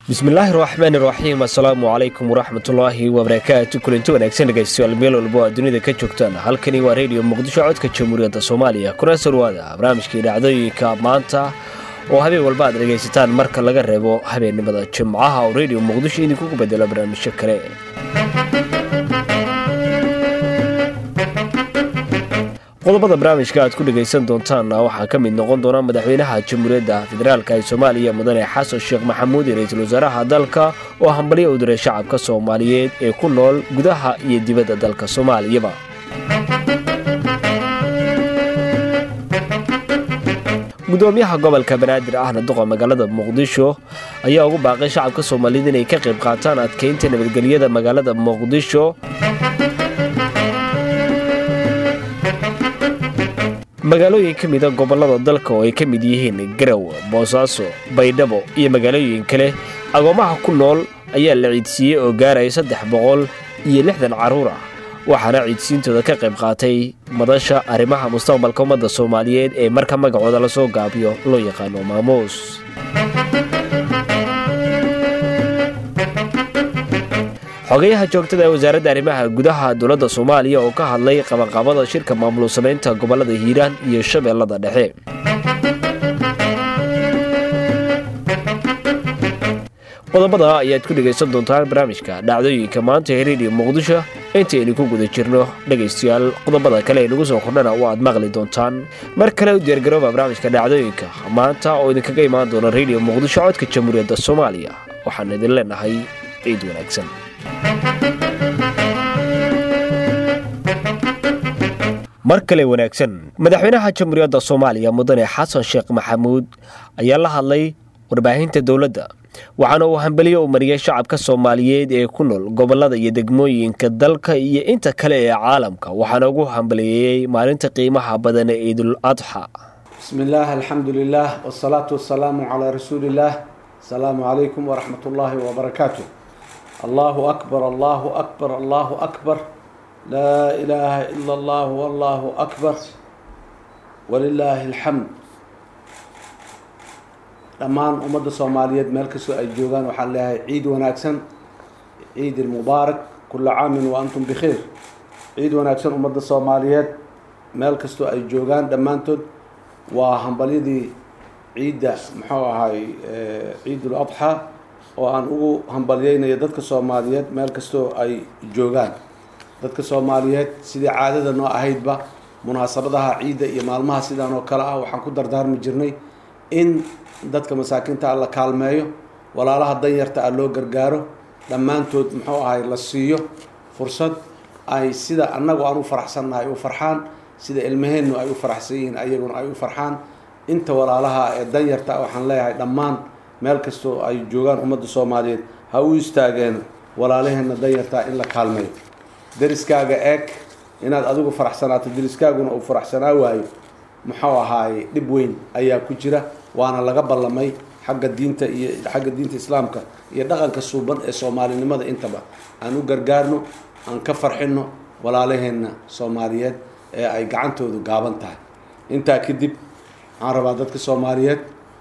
bismillaahi raxmaani raxiim assalaamu calaykum waraxmatullaahi wabarakaatu kulanti wanaagsan dhegaystayaal meel walbo aad dunida ka joogtaan halkani waa rediyo muqdisho codka jamhuuriyadda soomaaliya kuna sarwaada barnaamijkii dhacdooyinka maanta oo habeen walba aad dhegaysataan marka laga reebo habeennimada jimcaha oo rediyo muqdisho idinkugu bedelo barnaamijyo kale qodobada barnaamijka aad ku dhegaysan doontaanna waxaa ka mid noqon doona madaxweynaha jamhuuriyadda federaalk ee soomaaliya mudane xasan sheekh maxamuud iyo ra-iisul wasaaraha dalka oo hambalyo u diray shacabka soomaaliyeed ee ku nool gudaha iyo dibadda dalka soomaaliyaba gudoomiyaha gobolka banaadir ahna duqa magaalada muqdisho ayaa ugu baaqay shacabka soomaaliyeed inay ka qayb qaataan adkeynta nabadgelyada magaalada muqdisho magaalooyin ka mida gobollada dalka oo ay ka mid yihiin garow boosaaso baydhabo iyo magaalooyin kale agoomaha ku nool ayaa la ciidsiiyey oo gaaraya saddex boqol iyo lixdan carruur ah waxaana ciidsiintooda ka qayb qaatay madasha arrimaha mustaqbalka ummadda soomaaliyeed ee marka magacooda lasoo gaabiyo loo yaqaano maamuus xogayaha joogtada ee wasaaradda arrimaha gudaha dowladda soomaaliya oo ka hadlay qabanqaabada shirka maamul samaynta gobollada hiiraan iyo shabeellada dhexe qodobada ayaad ku dhegaysan doontaan barnaamijka dhacdooyinka maanta ee rediyo muqdisho intaynu ku guda jirno dhegaystayaal qodobada kale ee nagu soo kordhana oo aad maqli doontaan mar kale u diyaargarooba barnaamijka dhacdooyinka maanta oo idinkaga imaan doona rediyo muqdisho codka jamhuuriyadda soomaaliya waxaan idin leenahay ciid wanaagsan mar kale wanaagsan madaxweynaha jamhuuriyadda soomaaliya mudane xasan sheekh maxamuud ayaa la hadlay warbaahinta dowladda waxaana uu hambeliyo u mariyay shacabka soomaaliyeed ee ku nool gobollada iyo degmooyinka dalka iyo inta kale ee caalamka waxaana ugu hambaliyeeyey maalinta qiimaha badan ee ciidul adxa bismi illaah alxamdu lilah wsalaatu wasalaamu calaa rasuuliillaah asalaamu calaykum waraxmat ullaahi wabarakaatu allahu akbar allahu akbar allahu akbar laa ilaaha ila allah wallahu akbar walilaahi alxamd dhammaan ummadda soomaaliyeed meel kastoo ay joogaan waxaan leeyahay ciid wanaagsan ciid ilmubaarak kula caamin wa antum bikhiir ciid wanaagsan ummadda soomaaliyeed meel kastoo ay joogaan dhammaantood waa hambalyadii ciidda muxuu ahay ciidul adxaa oo aan ugu hambalyeynayo dadka soomaaliyeed meel kastoo ay joogaan dadka soomaaliyeed sidii caadada noo ahaydba munaasabadaha ciidda iyo maalmaha sidaan oo kale ah waxaan ku dardaarmi jirnay in dadka masaakiinta a la kaalmeeyo walaalaha danyarta ah loo gargaaro dhammaantood muxuu ahay la siiyo fursad ay sida annagu aan u faraxsannahay u farxaan sida ilmaheennu ay u faraxsan yihiin ayaguna ay u farxaan inta walaalaha ee danyarta ah waxaan leeyahay dhammaan meel kastoo ay joogaan ummadda soomaaliyeed ha u istaageen walaalaheenna danyartaa in la kaalmeeyo deriskaaga eeg inaad adigu faraxsanaato deriskaaguna uu faraxsanaa waayo muxuu ahaaye dhib weyn ayaa ku jira waana laga ballamay xagga diinta iyo xagga diinta islaamka iyo dhaqanka suuban ee soomaalinimada intaba aan u gargaarno aan ka farxino walaalaheenna soomaaliyeed ee ay gacantoodu gaaban tahay intaa kadib waxaan rabaa dadka soomaaliyeed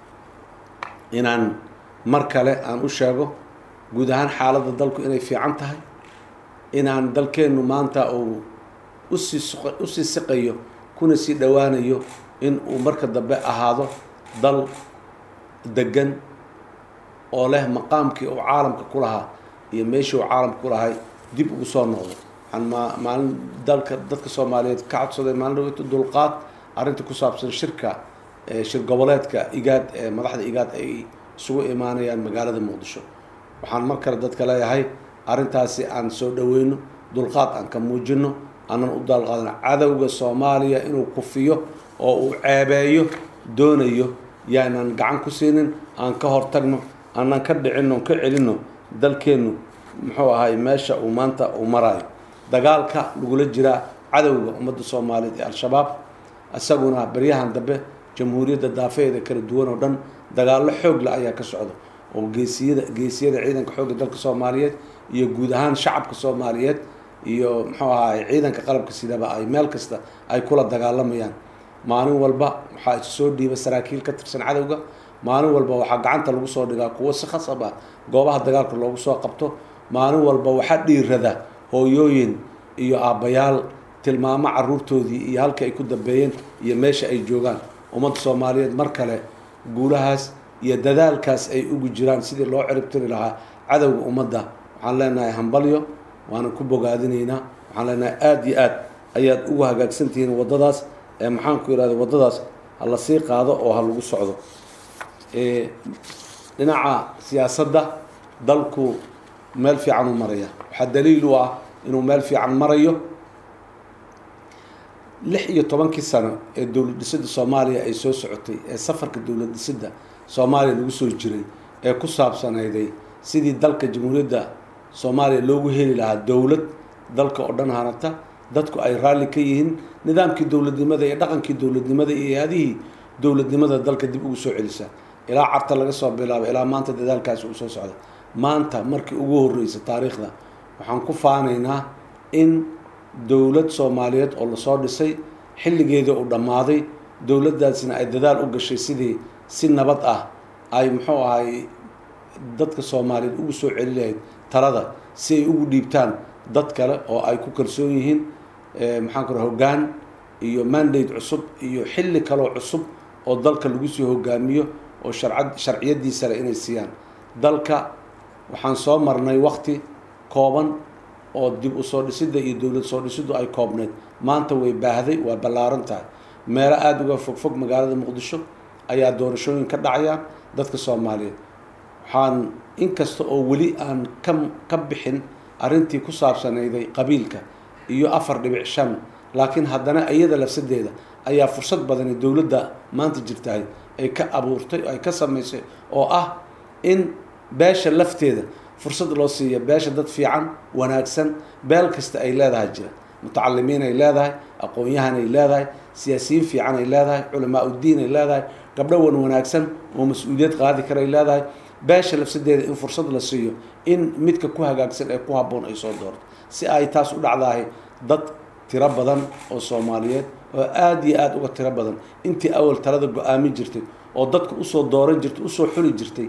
inaan mar kale aan u sheego guud ahaan xaaladda dalku inay fiican tahay inaan dalkeennu maanta uu usii usii siqayo kuna sii dhowaanayo in uu marka dambe ahaado dal degan oo leh maqaamkii uu caalamka ku lahaa iyo meeshii uu caalamka ku lahay dib ugu soo noqdo waxaan ma maalin dalka dadka soomaaliyeed ka codsaday maalin dhaweyta dulqaad arrinta ku saabsan shirka shir goboleedka igaad ee madaxda igaad ay isugu imaanayaan magaalada muqdisho waxaan mar kale dadka leeyahay arrintaasi aan soo dhaweyno dulqaad aan ka muujino aanan u daalqaadano cadowga soomaaliya inuu kufiyo oo uu ceebeeyo doonayo yaanan gacan ku siinin aan ka hortagno aanan ka dhicino ka celino dalkeennu muxuu ahay meesha uu maanta uu marayo dagaalka lagula jiraa cadowga ummadda soomaaliyeed ee al-shabaab isaguna baryahan dambe jamhuuriyadda daafeheeda kala duwan oo dhan dagaallo xoogla ayaa ka socda oo geesiyada geesiyada ciidanka xoogga dalka soomaaliyeed iyo guud ahaan shacabka soomaaliyeed iyo muxuu ahaay ciidanka qalabka sidaba ay meel kasta ay kula dagaalamayaan maalin walba waxaa isu soo dhiiba saraakiil ka tirsan cadowga maalin walba waxaa gacanta lagu soo dhigaa kuwo si khasab ah goobaha dagaalka loogu soo qabto maalin walba waxaa dhiirada hooyooyin iyo aabbayaal tilmaamo caruurtoodii iyo halka ay ku dambeeyeen iyo meesha ay joogaan ummadda soomaaliyeed mar kale guulahaas iyo dadaalkaas ay ugu jiraan sidii loo ciribtiri lahaa cadowga ummadda waxaan leenahay hambalyo waana ku bogaadinaynaa waxaan leenahay aada iyo aad ayaad ugu hagaagsantihiin waddadaas ee maxaanku yidhahda waddadaas ha la sii qaado oo ha lagu socdo dhinaca siyaasadda dalku meel fiican u maraya waxaa daliil u ah inuu meel fiican marayo lix iyo tobankii sano ee dowlad dhisidda soomaaliya ay soo socotay ee safarka dowlad dhisidda soomaaliya lagu soo jiray ee ku saabsanayday sidii dalka jamhuuriyadda soomaaliya loogu heli lahaa dowlad dalka oo dhan hanata dadku ay raalli ka yihiin nidaamkii dowladnimada iyo dhaqankii dowladnimada iyo adihii dowladnimada dalka dib ugu soo celisa ilaa carta laga soo bilaabo ilaa maanta dadaalkaasi uu soo socda maanta markii ugu horreysa taariikhda waxaan ku faanaynaa in dowlad soomaaliyeed oo lasoo dhisay xilligeedii uu dhammaaday dowladdaasina ay dadaal u gashay sidii si nabad ah ay muxuu ahay dadka soomaaliyeed ugu soo celi lahayd talada si ay ugu dhiibtaan dad kale oo ay ku kalsoon yihiin maxaan ku hoggaan iyo mandate cusub iyo xilli kaloo cusub oo dalka lagu sii hogaamiyo oo sharcad sharciyadiisa le inay siiyaan dalka waxaan soo marnay wakti kooban oo dib u soo dhisidda iyo dowlad soo dhisiddu ay koobneyd maanta way baahday waa ballaaran tahay meelo aada uga fogfog magaalada muqdisho ayaa doorashooyin ka dhacayaan dadka soomaaliyeed waxaan inkasta oo weli aan ka ka bixin arrintii ku saabsanayday qabiilka iyo afar dhibic shan laakiin haddana iyada lafsadeeda ayaa fursad badani dowladda maanta jirtahay ay ka abuurtay ay ka samaysay oo ah in beesha lafteeda fursad loo siiya beesha dad fiican wanaagsan beel kasta ay leedahay jira mutacalimiin ay leedahay aqoon-yahan ay leedahay siyaasiyiin fiican ay leedahay culamaa uddiin ay leedahay gabdho wan wanaagsan oo mas-uuliyad qaadi karay leedahay beesha lafsadeeda in fursad la siiyo in midka ku hagaagsan ee ku habboon ay soo doorto si ay taas u dhacdahay dad tiro badan oo soomaaliyeed oo aada iyo aada uga tiro badan intii awal talada go-aamin jirtay oo dadka usoo dooran jirtay usoo xuli jirtay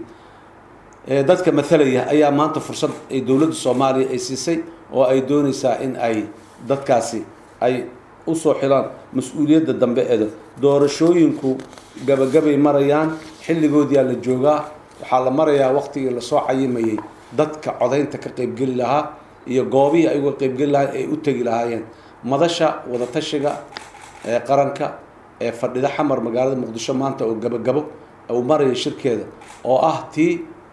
dadka matalaya ayaa maanta fursad ay dowladda soomaaliya ay siisay oo ay doonaysaa in ay dadkaasi ay usoo xilaan mas-uuliyadda dambe eeda doorashooyinku gabagabay marayaan xilligoodiyaa la joogaa waxaa la marayaa waqtigii lasoo cayimayay dadka codaynta ka qeybgeli lahaa iyo goobihii ay uga qeybgeli lahaa ay u tegi lahaayeen madasha wadatashiga ee qaranka ee fadhida xamar magaalada muqdisho maanta oo gabagabo uu maraya shirkeeda oo ah tii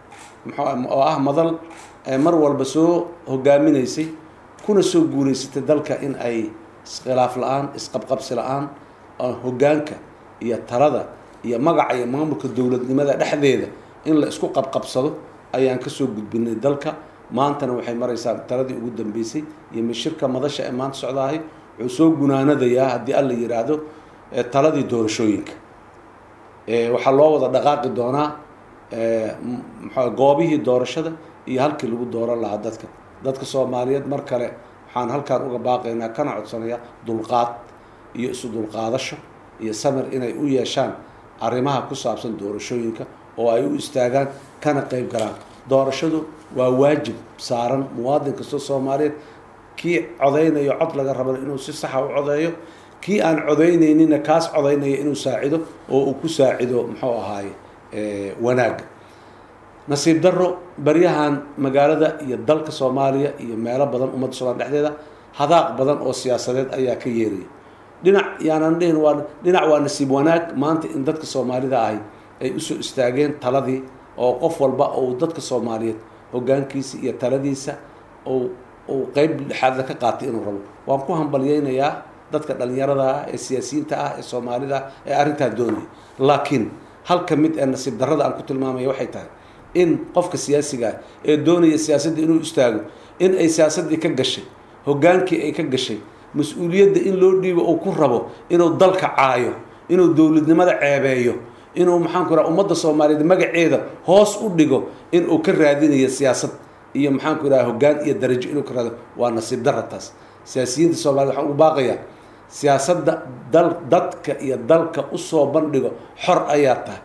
oo ah madal mar walba soo hogaaminaysay kuna soo guulaysatay dalka in ay iskhilaaf la-aan isqabqabsi la-aan hoggaanka iyo talada iyo magaca iyo maamulka dowladnimada dhexdeeda in la isku qabqabsado ayaan kasoo gudbinay dalka maantana waxay maraysaa taladii ugu dambeysay iyo mashirka madasha ee maanta socdaahay wuxuu soo gunaanadayaa haddii alla yidhaahdo taladii doorashooyinka waxaa loo wada dhaqaaqi doonaa mxua goobihii doorashada iyo halkii lagu dooran lahaa dadka dadka soomaaliyeed mar kale waxaan halkaan uga baaqaynaa kana codsanayaa dulqaad iyo isu dulqaadasho iyo samir inay u yeeshaan arrimaha ku saabsan doorashooyinka oo ay u istaagaan kana qeyb galaan doorashadu waa waajib saaran muwaadin kastoo soomaaliyeed kii codaynayo cod laga raba inuu si saxa u codeeyo kii aan codaynayninna kaas codaynaya inuu saacido oo uu ku saacido muxuu ahaaye wanaagga nasiib daro baryahan magaalada iyo dalka soomaaliya iyo meelo badan ummadda somalia dhexdeeda hadaaq badan oo siyaasadeed ayaa ka yeeraya dhinac yaanan dhihin waa dhinac waa nasiib wanaag maanta in dadka soomaalida ahi ay usoo istaageen taladii oo qof walba uu dadka soomaaliyeed hoggaankiisa iyo taladiisa uu uu qeyb dhexaadla ka qaatay inuu rabo waan ku hambalyeynayaa dadka dhalinyarada ah ee siyaasiyiinta ah ee soomaalida ah ee arrintaa doonaya laakiin halka mid ee nasiib darrada aan ku tilmaamaya waxay tahay in qofka siyaasiga ah ee doonaya siyaasadda inuu istaago in ay siyaasaddii ka gashay hoggaankii ay ka gashay mas-uuliyadda in loo dhiibo uu ku rabo inuu dalka caayo inuu dowladnimada ceebeeyo inuu maxaan ku raha ummadda soomaaliyeed magaceeda hoos u dhigo inuu ka raadinayo siyaasad iyo maxaan ku raha hoggaan iyo darajo inuu ka raado waa nasiib darra taas siyaasiyiinta soomaaliyed waxaan ugu baaqayaa siyaasadda dal dadka iyo dalka usoo bandhigo xor ayaa tahay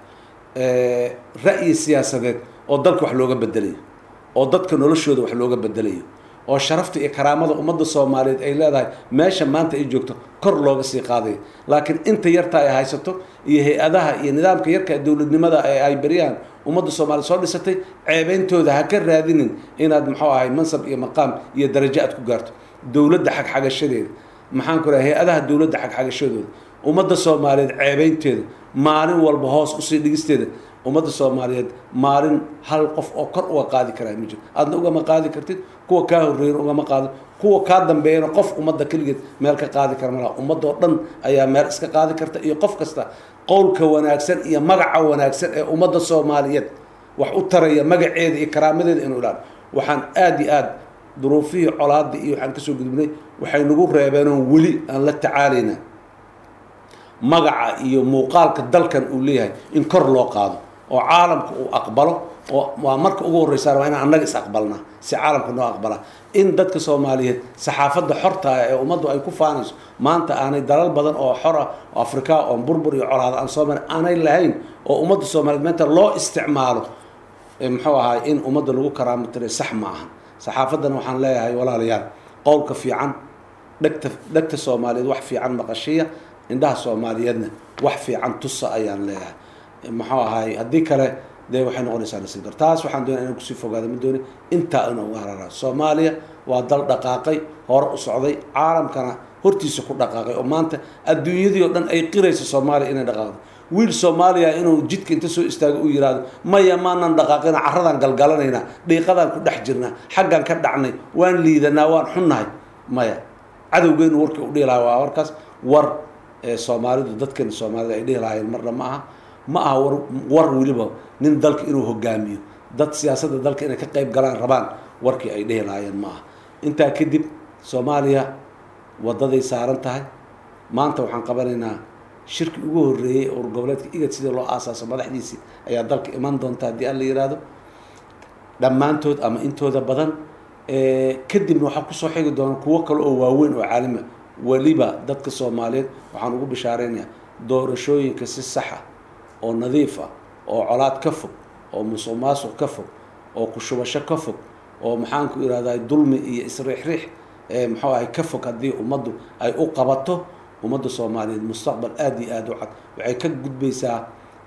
ra'yi siyaasadeed oo dalka wax looga bedelayo oo dadka noloshooda wax looga bedelayo oo sharafta iyo karaamada ummadda soomaaliyeed ay leedahay meesha maanta ay joogto kor looga sii qaadayo laakiin inta yarta ay haysato iyo hay-adaha iyo nidaamka yarka dowladnimada ee ay beryahan ummadda soomaaliya soo dhisatay ceebeyntooda ha ka raadinin inaad muxuu ahay mansab iyo maqaam iyo darajo aad ku gaarto dowladda xagxagashadeeda maxaan ku rahay hay-adaha dowladda xagxagashadooda ummadda soomaaliyeed ceebeynteeda maalin walba hoos usii dhigisteeda ummadda soomaaliyeed maalin hal qof oo kor uga qaadi karaa ma jiro aadna ugama qaadi kartid kuwa kaa horreeyana ugama qaado kuwa kaa dambeeyana qof ummadda keligeed meel ka qaadi kara malaha ummadoo dhan ayaa meel iska qaadi karta iyo qof kasta qowlka wanaagsan iyo magaca wanaagsan ee ummadda soomaaliyeed wax u taraya magaceeda iyo karaamadeeda inuu ilaalo waxaan aada iyo aada duruufihii colaadii iyo waxaan kasoo gudubnay waxay nagu reebeenoo weli aan la tacaalayna magaca iyo muuqaalka dalkan uu leeyahay in kor loo qaado oo caalamka uu aqbalo oo waa marka ugu horreysaana waa inaan annaga is aqbalnaa si caalamka noo aqbalaa in dadka soomaaliyeed saxaafadda xorta ah ee ummaddu ay ku faanayso maanta aanay dalal badan oo xor ah oo afrika oo burbur iyo colaada aan soomaali aanay lahayn oo ummadda soomaaliyeed maanta loo isticmaalo muxuu ahaay in ummadda lagu karaamo tiray sax ma ahan saxaafaddana waxaan leeyahay walaalayaal qowlka fiican dhegta dhegta soomaaliyeed wax fiican maqashiya indhaha soomaaliyeedna wax fiican tusa ayaan leeyahay muxuu ahaay haddii kale dee waxay noqonaysaa nasiib dar taas waxaan doonaya inaan kusii fogaado ma dooni intaa inuu hararaa soomaaliya waa dal dhaqaaqay hore u socday caalamkana hortiisa ku dhaqaaqay oo maanta adduunyadii oo dhan ay qirayso soomaaliya inay dhaqaaqdo wiil soomaaliya inuu jidka inta soo istaago u yihahdo maya maanan dhaqaaqina carradaan galgalanaynaa dhiiqadaan ku dhex jirnaa xaggaan ka dhacnay waan liidanaa waan xunnahay maya cadowgeenu warkii u dhihi lahaa waa warkaas war soomaalidu dadkeena soomaalida ay dhihi lahaayeen marna ma aha ma aha war war weliba nin dalka inuu hogaamiyo dad siyaasadda dalka inay ka qayb galaan rabaan warkii ay dhihi lahaayeen ma aha intaa kadib soomaaliya wadaday saaran tahay maanta waxaan qabanaynaa shirki ugu horreeyey ur goboleedka igad sidii loo aasaaso madaxdiisii ayaa dalka iman doonta haddii aan la yihahdo dhammaantood ama intooda badan kadibna waxaa kusoo xigi doona kuwo kale oo waaweyn oo caalima weliba dadka soomaaliyeed waxaan ugu bishaareynayaa doorashooyinka si saxa oo nadiif ah oo colaad ka fog oo musuq maasuq ka fog oo kushubasho ka fog oo maxaanku ihahdaa dulmi iyo isriixriix muxuu ahay ka fog haddii ummaddu ay u qabato ummadda soomaaliyeed mustaqbal aada iyo aada u cad waxay ka gudbaysaa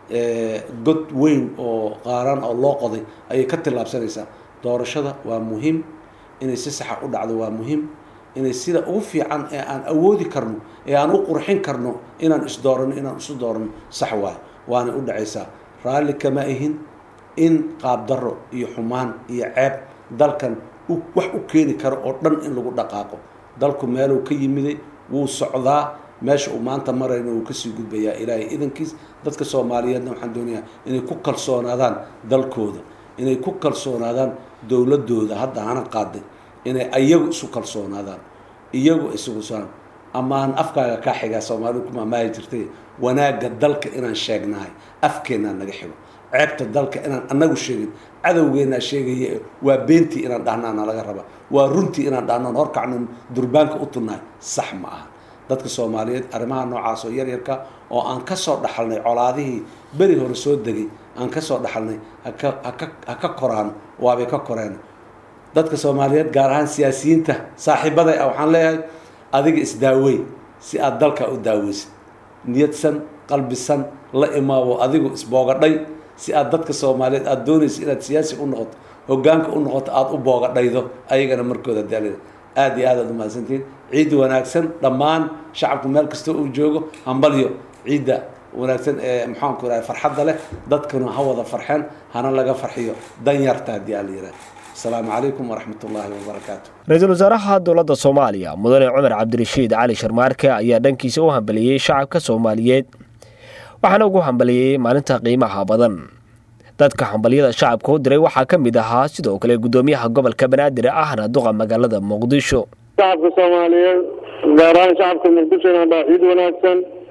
god weyn oo qaaran oo loo qoday ayay ka tillaabsanaysaa doorashada waa muhiim inay si saxa u dhacdo waa muhiim inay sida ugu fiican ee aan awoodi karno ee aan u qurxin karno inaan isdoorano inaan isu doorano sax waayo waanay u dhacaysaa raalli kama ihin in qaabdarro iyo xumaan iyo ceeb dalkan wax u keeni karo oo dhan in lagu dhaqaaqo dalku meeluu ka yimiday wuu socdaa meesha uu maanta marayna wuu kasii gudbayaa ilaahay idankiis dadka soomaaliyeedna waxaan doonayaa inay ku kalsoonaadaan dalkooda inay ku kalsoonaadaan dowladooda hadda hana qaaday inay iyagu isu kalsoonaadaan iyagu isugu soonaan amaan afkaaga kaa xigaa soomaalidu ku maamaahi jirtay wanaagga dalka inaan sheegnahay afkeennaa naga xigo ceebta dalka inaan annagu sheegin cadowgeennaa sheegaya waa beentii inaan dhahnaana laga raba waa runtii inaan dhahnoon horkacno durbaanka u tunnahay sax ma aha dadka soomaaliyeed arrimaha noocaas oo yaryarka oo aan ka soo dhaxalnay colaadihii beri hore soo degay aan ka soo dhaxalnay haka haka ha ka koraano waabay ka koreen dadka soomaaliyeed gaar ahaan siyaasiyiinta saaxiibaday ah waxaan leeyahay adiga isdaawey si aada dalka u daaweysid niyadsan qalbisan la imaabo adigu isboogadhay si aad dadka soomaaliyeed aada doonaysa inaad siyaasi u noqoto hogaanka u noqoto aada u boogadhaydo ayagana markooda daalida aada iyo aad aad umahadsantihiin ciid wanaagsan dhammaan shacabku meel kasta uu joogo hambalyo ciidda wanaagsan ee maxaanku irahay farxadda leh dadkuna ha wada farxeen hana laga farxiyo danyarta haddii aa la yihahdo asalaamu calaykum waraxmat ullaahi wabarakaatu ra-iisul wasaaraha dowladda soomaaliya mudane cumar cabdirashiid cali sharmaarke ayaa dhankiisa u hambaliyey shacabka soomaaliyeed waxaana ugu hambaliyey maalinta qiimaha badan dadka hambalyada shacabka u diray waxaa ka mid ahaa sidoo kale guddoomiyaha gobolka banaadir ahna duqa magaalada muqdisho shacabka soomaaliyeed gaar ahaan shacabka muqdisho inaan dhaa ciid wanaagsan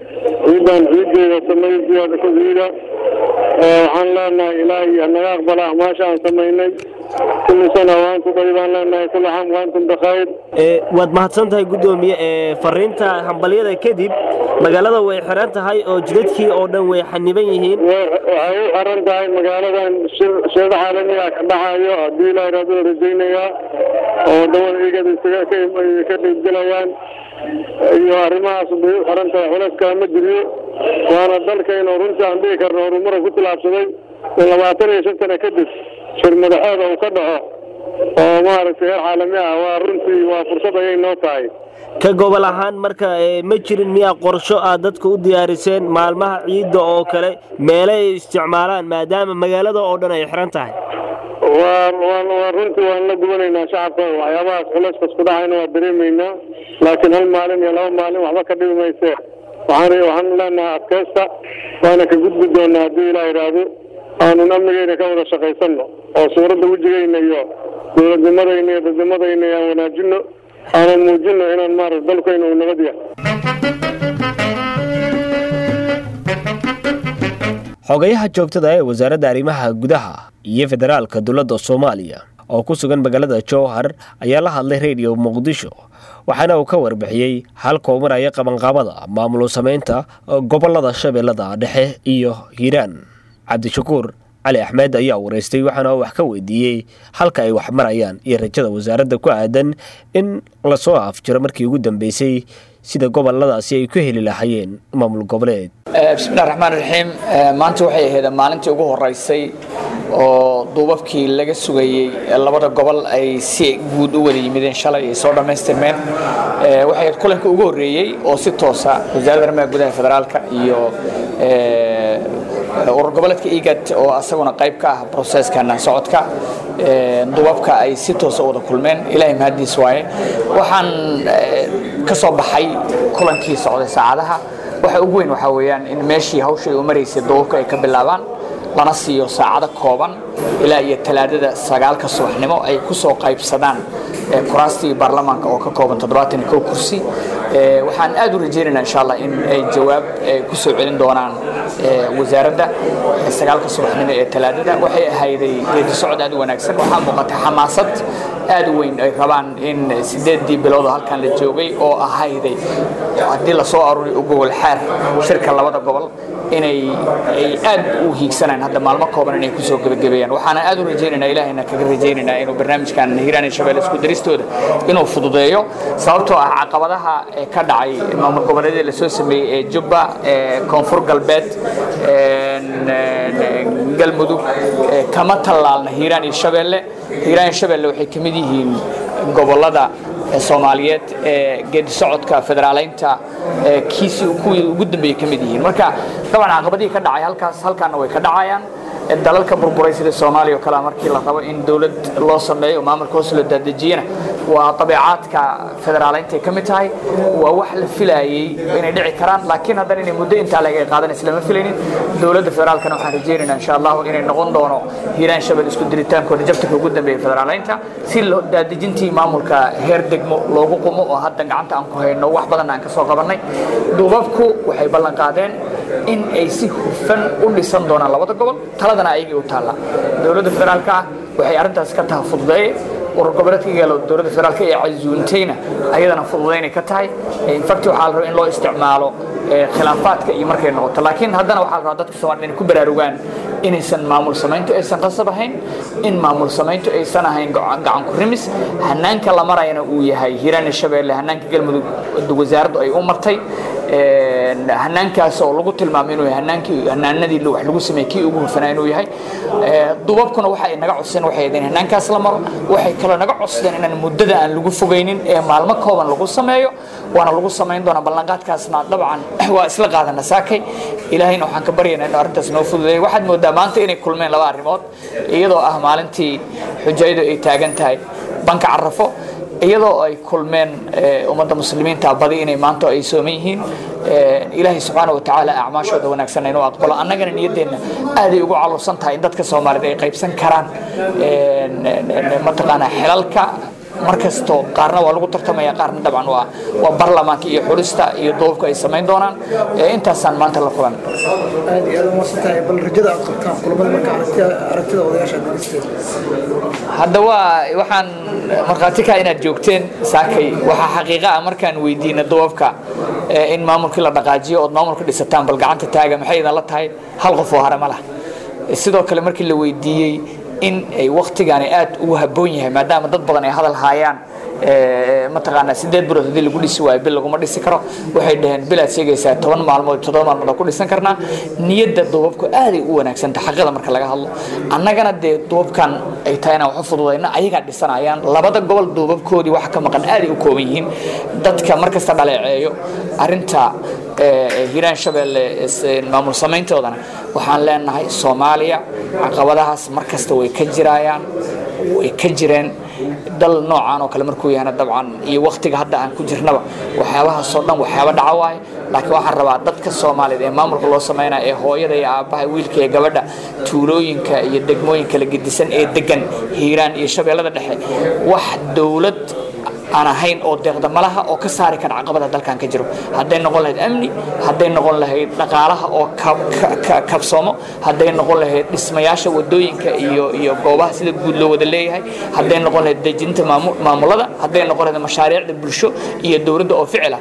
ciidan ciideeda samaysiyaada ku ciida waxaan leenahay ilaahay hanaga aqbala acmaasha aan samaynay kulli sana waantum daybaan leenahay kulli xam waantum bikhayr waad mahadsan tahay guddoomiye ee fariinta hambalyada kadib magaalada way xiran tahay oo jidadkii oo dhan way xaniban yihiin waxay u xiran tahay magaaladan sheeda caalamiga ka dhacayo haddii ilaahay raadu rajaynayaa oo wadamada igada isaga ka qaybgelayaan iyo arrimahaas bay u xiran tahay culayska ma jiriyo waana dalkaynu runtii aan dhihi karno horumara ku tilaabsaday in labaatan iyo shan sano kadib shir madaxeeda uu ka dhaco oo maaragtay heer caalami ah waa runtii waa fursad ayay noo tahay ka gobol ahaan marka ma jirin miyaa qorsho aad dadka u diyaariseen maalmaha ciidda oo kale meele ay isticmaalaan maadaama magaalada oo dhan ay xiran tahay waa runtii waan la gubanaynaa shacabka waxyaabahaas culayskaas ku dhacayna waa dareemaynaa laakiin hal maalin iyo laba maalin waxba ka dhibi mayse waxaan waxaan leenahay adkaysta waana ka gudbi doonaa haddii ilaa idhaahdo aanun amnigeyna ka wada shaqaysanno oo suuradda wejigeyna iyo dowladnimadayna iyo dadnimadayna aan wanaajino aanan muujino inaan maarata dalkayna uu nabad yahay xogayaha joogtada ee wasaaradda arrimaha gudaha iyo federaalka dowladda soomaaliya oo ku sugan magaalada jowhar ayaa la hadlay rediyo muqdisho waxaana uu ka warbixiyey halka uu maraya qabanqaabada maamul samaynta gobolada shabeellada dhexe iyo hiiraan cabdishakuur cali axmed ayaa wareystay waxaana wax ka weydiiyey halka ay wax marayaan iyo rajada wasaaradda ku aadan in lasoo afjiro markii ugu dambeysay sida goboladaasi ay ku heli lahaayeen maamul goboleed bismillahi raxmaan raxiim maanta waxay ahayd maalintii ugu horeysay oo duubabkii laga sugayey labada gobol ay si guud u wada yimideen shalay ay soo dhammaystirmeen waxay ahayd kulanka ugu horreeyey oo si toosa wasaaradda arrimaha gudaha federaalka iyo urur goboleedka igad oo asaguna qayb ka ah broseskan socodka duubabka ay si toosa wada kulmeen ilaahay mahadiis waaye waxaan ka soo baxay kulankii socday saacadaha waxa ugu weyn waxaa weeyaan in meeshii hawshay u maraysay duubabka ay ka bilaabaan lana siiyo saacado kooban ilaa iyo talaadada sagaalka subaxnimo ay ku soo qaybsadaan kuraastii baarlamaanka oo ka kooban toddobaatan iyo kow kursi waxaan aad u rajaynaynaa insha allah in ay jawaab ku soo celin doonaan wasaaradda sagaalka subaxnimo ee talaadada waxay ahayday geedi socod aad u wanaagsan waxaa muuqatay xamaasad aad u weyn ay rabaan in sideedii bilood oo halkan la joogay oo ahayday haddii lasoo aruuri u gobol xaar shirka labada gobol inay ay aad u hiigsanayaan hadda maalmo kooban inay kusoo gebagabeeyaan waxaana aad u rajaynaynaa ilaahayna kaga rajaynaynaa inuu barnaamijkan hiiraan iyo shabeelle isku daristooda inuu fududeeyo sababtoo ah caqabadaha ee ka dhacay maamul goboleedyada lasoo sameeyey ee jubba ee koonfur galbeed galmudug kama tallaalna hiiraan iyo shabeelle hiiraan iyo shabeelle waxay ka mid yihiin gobolada soomaaliyeed ee geedi socodka federaaleynta kiisii kuwii ugu dambeeyey ka mid yihiin marka dabcan caqabadihii ka dhacay halkaas halkaana way ka dhacayaan dalalka burburay sida soomaaliya oo kale markii la rabo in dowlad loo sameeyo maamulka hoos loo daadejiyana waa dabeecaadka federaaleynta ay ka mid tahay waa wax la filayey inay dhici karaan laakiin haddana inay muddo intaa laga qaadanaysa lama filaynin dowladda federaalkana waxaan rajaynaynaa insha allahu inay noqon doono hiiraan shabel isku diritaankooda jabtanka ugu dambeeya federaaleynta si daadejintii maamulka heer degmo loogu qumo oo hadda gacanta aan ku hayno wax badan aan ka soo qabannay duubabku waxay ballan qaadeen in ay si hufan u dhisan doonaan labada gobol taladana ayagii u taalla dowladda federaalka ah waxay arrintaas ka taha fududeeye urur goboleedka gaalo dowladda federaalka ee casuuntayna ayadana fududaynay ka tahay infact waxaa la rabaa in loo isticmaalo khilaafaadka iyo markay noqoto laakiin haddana waxaa la rabaa dadka soomaalida inay ku baraarugaan inaysan maamul samayntu aysan qasab ahayn in maamul samayntu aysan ahayn gacan ku rimis hanaanka la marayana uu yahay hiiraan iyo shabeelle hanaanka galmudug wasaaraddu ay u martay hanaankaas oo lagu tilmaamay inuu yahay hanaankii hanaanadii wax lagu sameeyey kii ugu hufanaa inuu yahay dubabkuna waxa ay naga codsadeen waxay ahayd in hanaankaas la maro waxay kaloo naga codsadeen inaan muddada aan lagu fogaynin ee maalmo kooban lagu sameeyo waana lagu samayn doonaa ballanqaadkaasna dabcan waa isla qaadana saakay ilaahayna waxaan ka baryaynaa inuu arrintaas noo fududeeyo waxaad moodaa maanta inay kulmeen laba arrimood iyadoo ah maalintii xujayadu ay taagan tahay banka carafo iyadoo ay kulmeen ummadda muslimiinta badi inay maanta ay sooman yihiin ilaahay subxaana wa tacaala acmaashooda wanaagsan inuu aqbalo annagana niyaddeenna aaday ugu calursan tahay in dadka soomaaliyed ay qaybsan karaan mataqaanaa xilalka mar kasto qaarna waa lagu tartamaya qaarna dabcan waa waa baarlamaanka iyo xulista iyo duubabka ay samayn doonaan intaasaan maanta la kulan aad iyo aad umaasan tahay bal rajada aad qabtaan kulamada marka aragtida aragtida odayaasha dhegeysteeda hadda waa waxaan markhaati ka inaad joogteen saakay waxaa xaqiiqa ah markaan weydiina duubabka in maamulkii la dhaqaajiyo ood maamulka dhisataan bal gacanta taaga maxay idan la tahay hal qof oo hare ma lah sidoo kale markii la weydiiyey in ay waktigaani aad ugu habboon yahay maadaama dad badan ay hadal haayaan mataqaanaa sideed bilood haddii lagu dhisi waayo bil laguma dhisi karo waxay dhaheen bilaad sheegaysaa toban maalmood toddoba maalmood ku dhisan karnaa niyadda duubabku aaday u wanaagsanta xaqada marka laga hadlo annagana dee duubabkan ay tahay inaan wax u fududayno ayagaa dhisanayaan labada gobol duubabkoodii waxa ka maqan aaday u kooban yihiin dadka markasta dhaleeceeyo arrinta hiiraan shabeelle maamul samayntoodana waxaan leenahay soomaaliya caqabadahaas markasta way ka jiraayaan way ka jireen dal noocaan oo kale markuu yahana dabcan iyo waktiga hadda aan ku jirnaba waxyaabahaasoo dhan waxyaaba dhaca waaye laakiin waxaan rabaa dadka soomaaliyeed ee maamulka loo samaynaya ee hooyada iyo aabbaha wiilka iyo gabadha tuulooyinka iyo degmooyinka la gedisan ee degan hiiraan iyo shabeellada dhexe wax dowlad aan ahayn oo deeqda malaha oo ka saari kara caqabada dalkan ka jiro hadday noqon lahayd amni hadday noqon lahayd dhaqaalaha oo kabsoomo hadday noqon lahayd dhismayaasha wadooyinka iyo iyo goobaha sida guud loo wada leeyahay hadday noqon lahayd dejinta maamulada hadday noqon lahayd mashaariicda bulsho iyo dowladda oo ficila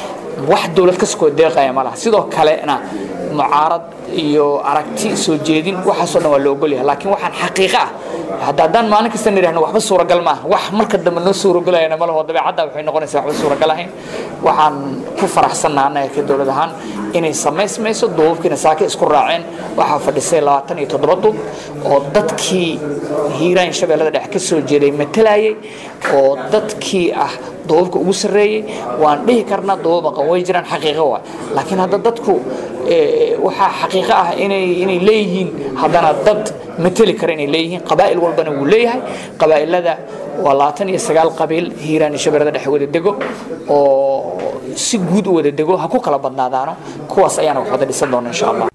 wax dowlad kasoo deeqaya malaha sidoo kalena mucaarad iyo aragti soo jeedin waxaasoo dhan waa la ogolyahay laakiin waxaan xaqiiqa ah hadda haddaan maalin kasta nidhahno waxba suuragal maaha wax marka dambe noo suuragelayana malaho dabeecadda waxay noqonaysaa waxba suuragal ahayn waxaan ku faraxsannaa annaga ka dowlad ahaan inay samaysmayso duubabkiina saake isku raaceen waxaa fadhisay labaatan iyo toddoba duub oo dadkii hiiraan shabeellada dhexe ka soo jeeday matalayay oo dadkii ah duubabka ugu sarreeyey waan dhihi karnaa duubab maqan way jiraan xaqiiqo waa laakiin hadda dadku waxaa xaqiiqo ah inay inay leeyihiin haddana dad mateli kara inay leeyihiin qabaa'il walbana wuu leeyahay qabaa'ilada waa labaatan iyo sagaal qabiil hiiraan iyo shabeellada dhexe wada dego oo si guud u wada dego ha ku kala badnaadaano kuwaas ayaana wax wada dhisan doona insha allah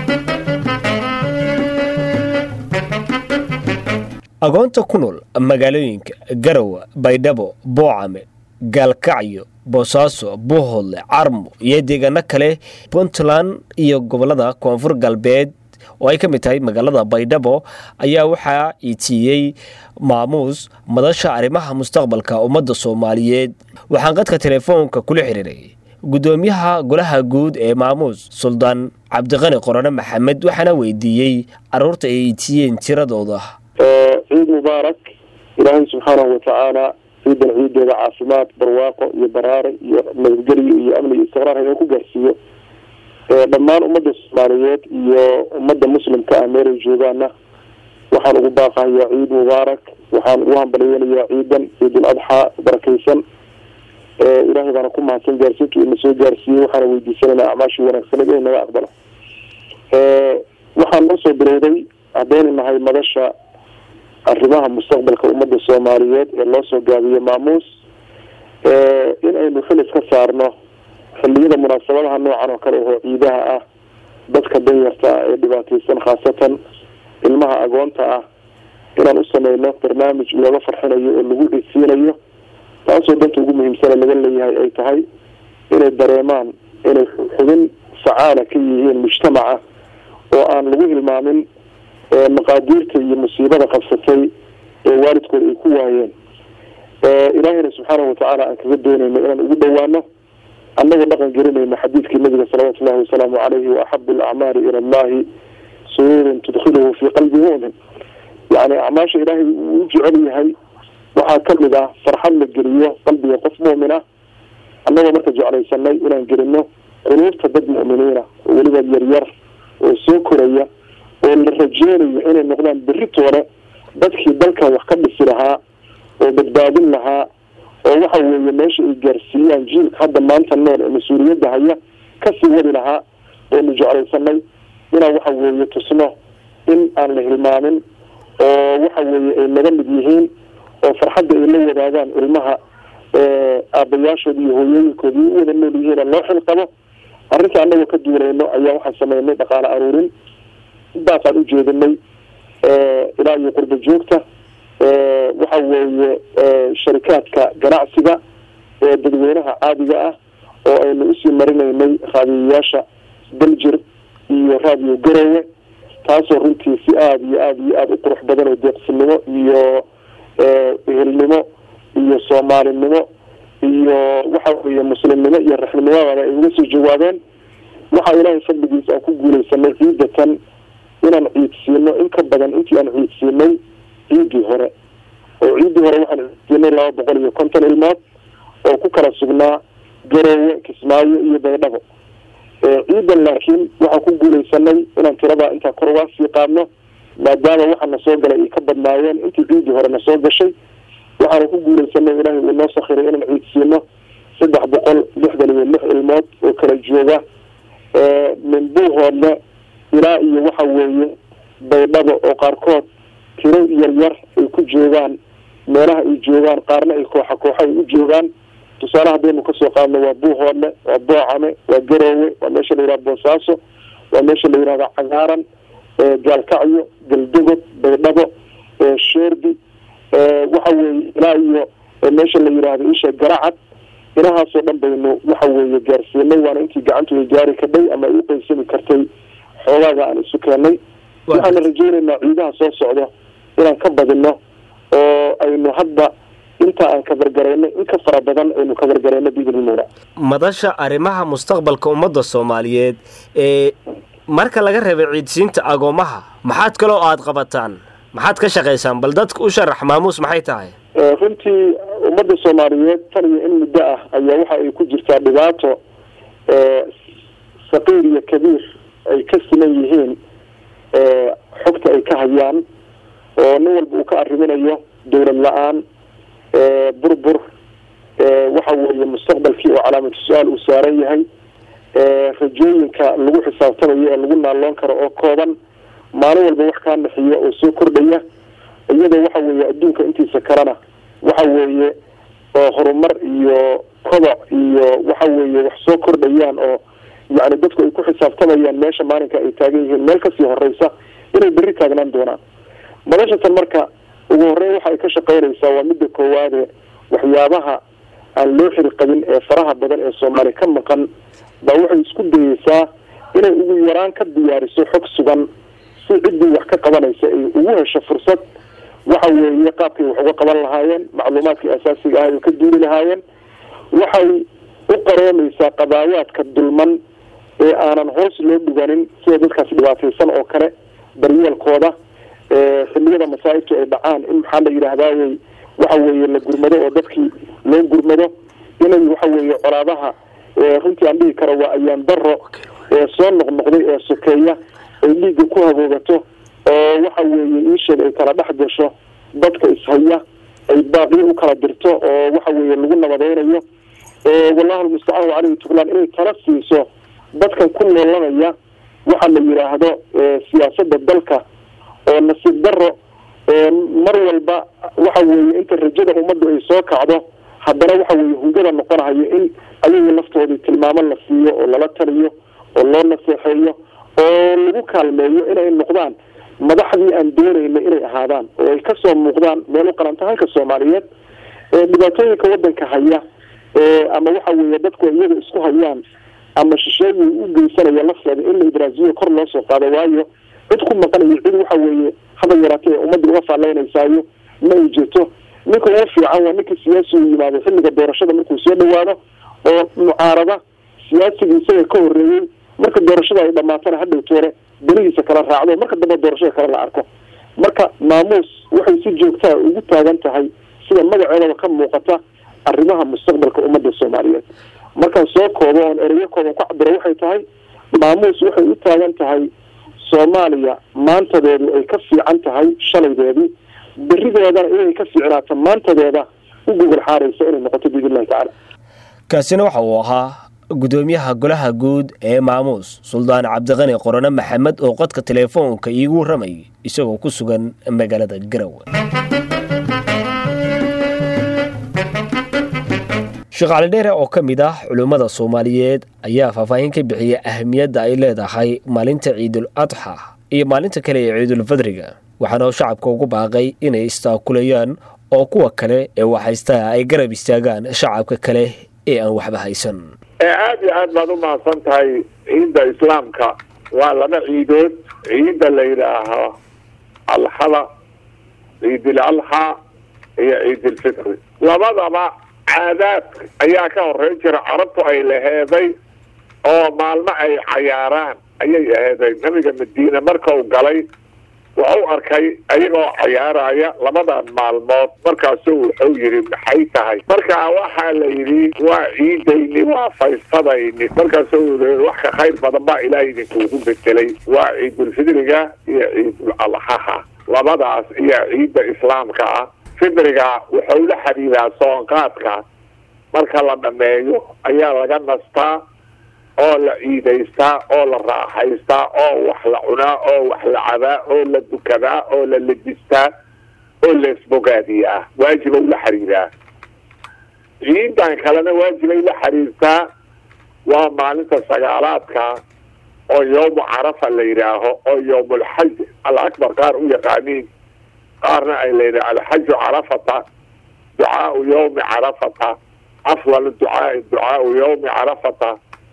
agoonta ku nool magaalooyinka garowe baydhabo boocame gaalkacyo boosaaso buuhoodle carmo iyo deegaano kale puntland iyo gobolada koonfur galbeed oo ay ka mid tahay magaalada baydhabo ayaa waxaa iitiiyey maamuus madasha arrimaha mustaqbalka ummadda soomaaliyeed waxaan qadka telefoonka kula xiriiray guddoomiyaha golaha guud ee maamuus suldaan cabdiqani qorone maxamed waxaana weydiiyey caruurta ay iitiyeen tiradooda ciid mubaarak ilaahay subxaanahu watacaala ciidan ciideeda caafimaad barwaaqo iyo baraare iyo nabadgelyo iyo amni iyo istiqraar inuu ku gaarsiiyo dhammaan ummadda soomaaliyeed iyo ummadda muslimka ah meelay joogaana waxaan ugu baaqahayaa ciid mubaarak waxaan ugu hambalyeynayaa ciidan ciidul adxaa barakaysan ilaahay baana ku mahadsan gaarsiinta ina soo gaarsiiyey waxaana weydiisanaynaa acmaashii wanaagsaneed inay naga aqbalo waxaan noo soo bilowday haddaynu nahay madasha arrimaha mustaqbalka ummadda soomaaliyeed ee loo soo gaabiyo maamuus in aynu xilis ka saarno xilliyada munaasabadaha noocan oo kale oo ciidaha ah dadka danyarta ah ee dhibaateysan khaasatan ilmaha agoonta ah inaan u sameyno barnaamij looga farxinayo oo lagu dhisiinayo taasoo danta ugu muhiimsana laga leeyahay ay tahay inay dareemaan inay xubin facaala ka yihiin mujtamaca oo aan lagu hilmaamin maqaadiirta iyo musiibada qabsatay ee waalidkooda ay ku waayeen ilaahayna subxaanahu watacaala aan kaga doonayno inaan ugu dhowaano annagoo dhaqan gelinayno xadiidkii nabiga salawaatu llahi wasalaamu caleyhi wa axabu alacmaali ila allahi sururun tudkhiluhu fii qalbi mu'min yani acmaasha ilaahay uu u jecel yahay waxaa kamid ah farxad la geliyo qalbiga qof mu'min ah annagoo marka jeclaysanay inaan gelino quluubta dad mu'miniina oo weliba yaryar oo soo koraya oo la rajeynayo inay noqdaan beritoole dadkii dalkan wax ka dhisi lahaa oo badbaadin lahaa oo waxa weeye meesha ay gaarsiiyaan jiilka hadda maanta nool ee mas-uuliyadda haya kasii wadi lahaa oonu jeclaysanay inaan waxa weeye tusno in aan la hilmaamin oo waxa weeye ay naga mid yihiin oo farxadda ay la wadaagaan ilmaha aabayaashooda iyo hooyooyinkooda u wada nool yihiin loo xil qabo arrinta annagoo ka duulayno ayaa waxaan sameynay dhaqaale aruurin intaasaan ujeedinay ilaa iyo qurba joogta waxa weeye sharikaadka ganacsiga ee dadweynaha caadiga ah oo aynu usii marinaynay raadiyayaasha daljir iyo raadiyo garowe taasoo runtii si aada iyo aada iyo aada u qurux badan oo deeqsinimo iyo ehelnimo iyo soomaalinimo iyo waxa weeye muslimnimo iyo raxnimadaba ay uga soo jawaabeen waxaa ilaahay fadligiisa aan ku guuleysanay ciidatan inaan ciidsiino in ka badan intii aan ciidsiinay ciidii hore oo ciidii hore waxaan ciidsiinay laba boqol iyo konton ilmood oo ku kala sugnaa garowe kismaayo iyo baydhabo ciidan laakiin waxaan ku guuleysanay inaan tiradaa intaa kor uga sii qaadno maadaama waxa na soo galay ay ka badnaayeen intii ciidii hore na soo gashay waxaanu ku guuleysanay ilaahay uu noo sakhiray inaan ciidsiino saddex boqol lixdan iyo lix ilmood oo kala jooga min buuhoodle ilaa iyo waxa weeye baydhabo oo qaarkood tiro yaryar ay ku joogaan meelaha ay joogaan qaarna ay kooxa kooxa ay u joogaan tusaale haddaynu kasoo qaadno waa buuhoodle waa boocame waa garoowe waa meesha la yihahda boosaaso waa meesha la yihahda cagaaran gaalkacyo galdogob baydhabo sheerbi waxa weeye ilaa iyo meesha la yihahdo isha garacad inahaasoo dhan baynu waxa weeye gaarsiinay waana intii gacantu ay gaari kadhay ama ay uqeysami kartay xoogaaga aan isu keenay waxaana rajeynaynaa ciidaha soo socdo inaan ka badino oo aynu hadda inta aan kabargarayno in ka fara badan aynu kabargarayno biidnilmawla madasha arrimaha mustaqbalka ummadda soomaaliyeed ee marka laga reebay ciidsiinta agoomaha maxaad kaloo aada qabataan maxaad ka shaqaysaan bal dadka u sharax maamuus maxay tahay runtii ummadda soomaaliyeed tan iyo in muddo ah ayaa waxa ay ku jirtaa dhibaato saqiir iyo kabiir ay ka siman yihiin xogta ay ka hayaan oo nin walba uu ka arriminayo dowlad la-aan burbur waxa weeye mustaqbalkii oo calaamatu su-aal uu saaran yahay rajooyinka lagu xisaabtamayo ee lagu naalloon karo oo kooban maalin walba wax kaa naxiyo oo soo kordhaya iyadoo waxa weeye adduunka intiisa kalena waxa weeye horumar iyo koboc iyo waxa weeye wax soo kordhayaan oo yacni dadku ay ku xisaabtamayaan meesha maalinka ay taagan yihiin meel kasii horeysa inay berri taagnaan doonaan madashatan marka ugu horeyn waxa ay ka shaqeynaysaa waa midda koowaade waxyaabaha aan loo xiri qabin ee faraha badan ee soomaali ka maqan baa waxay isku dayeysaa inay ugu yaraan ka diyaariso xog sugan si ciddii wax ka qabanaysa ay ugu hesho fursad waxa weeye qaabkay wax uga qaban lahaayeen macluumaadkii asaasiga ah ay ka duuli lahaayeen waxay u qaroomaysaa qadaayaadka dulman ee aanan hoos loo dhiganin sida dadkaas dhibaataysan oo kale daryeelkooda xilliyada masaa'ibtu ay dhacaan in maxaa la yidhaahdaawey waxa weeye la gurmado oo dadkii loo gurmado inay waxa weeye colaadaha runtii aan dhihi karo waa ayaan daro ee soo noqnoqday ee sokeeya ay dhiigga ku haboogato oo waxa weeye iisheed ay kala dhex gasho dadka ishaya ay baaqiyo u kala dirto oo waxa weeye lagu nabadeynayo wallahu almustacaan caleyhi tuglaan inay tala siiso dadkan ku noolanaya waxa la yidhaahdo siyaasada dalka oo nasiib daro mar walba waxa weeye inta rajada ummaddu ay soo kacdo haddana waxa weeye hungada noqonahayo in ayaga laftoodii tilmaamo la siiyo oo lala taliyo oo loo naseexeeyo oo lagu kaalmeeyo inay noqdaan madaxdii aan doonayna inay ahaadaan oo ay kasoo muuqdaan meel u qalanta halka soomaaliyeed dhibaatooyinka wadanka haya ama waxa weeye dadku iyaga isku hayaan ama shisheeyi u geysanaya lafteeda in la idraasiyo kor loo soo qaado waayo cid ku maqanayo cid waxa weeye haba yaraatee ummadda uga faalleynaysaayo ma ay jirto ninka ugu fiican waa ninka siyaasi u yimaado xilliga doorashada markuu soo dhawaado oo mucaarada siyaasigii isaga ka horreeyey marka doorashada ay dhamaatana hadhowtoore berihiisa kala raacdo marka dambe doorashada kale la arko marka maamuus waxay si joogtaa ugu taagan tahay sida magaceedaba ka muuqata arrimaha mustaqbalka ummadda soomaaliyeed markaan soo koobo oon ereyo kooban ku cabiro waxay tahay maamuus waxay u taagan tahay soomaaliya maantadeedu ay ka fiican tahay shalaydeedii berideedana inay ka fiicnaato maantadeeda u gogol xaaraysa inay noqoto biidn illahi tacaala kaasina waxa uu ahaa gudoomiyaha golaha guud ee maamuus suldaan cabdiqani qorone maxamed oo qodka teleefoonka iigu warramayay isagoo ku sugan magaalada garowe sheekh cali dheere oo ka mid ah culummada soomaaliyeed ayaa faahfaahin ka bixiyay ahamiyadda ay leedahay maalinta ciidul adxa iyo maalinta kale ee ciidul fadriga waxaana shacabka ugu baaqay inay istaakulayaan oo kuwa kale ee waxhaystaa ay garab istaagaan shacabka kale ee aan waxba haysan aada iyo aad baad u mahadsan tahay ciidda islaamka waa laba ciidood ciidda la yidhaaho alxada ciidil alxa iyo ciidilfitri labadaba caadaad ayaa ka horeyn jira carabtu ay laheeday oo maalmo ay cayaaraan ayay aheeday nabiga madiine markau galay wuxuu arkay ayagoo cayaaraya labadan maalmood markaasu wuxuu yidhi maxay tahay markaa waxaa la yidhi waa ciidayni waa faystadayni markaasu wax ka khayr badan baa ilaahay idinkuugu bedelay waa ciidulfidriga iyo ciidul alxaha labadaas iyo ciidda islaamka ah fidriga wuxuu la xidhiidaa soonqaadka marka la dhameeyo ayaa laga nastaa oo la ciidaystaa oo la raaxaystaa oo wax la cunaa oo wax la cabaa oo la dukadaa oo la lebistaa oo la isbogaadiyaa waajibay la xiriiraa ciidan kalena waajibay la xiriirtaa waa maalinta sagaalaadka oo yowmu carafa la yidhaaho oo yowmulxaj alakbar qaar u yaqaaniin qaarna ay layidhaha alxaju carafata ducaau yowmi carafata afdal ducaai ducaau yowmi carafata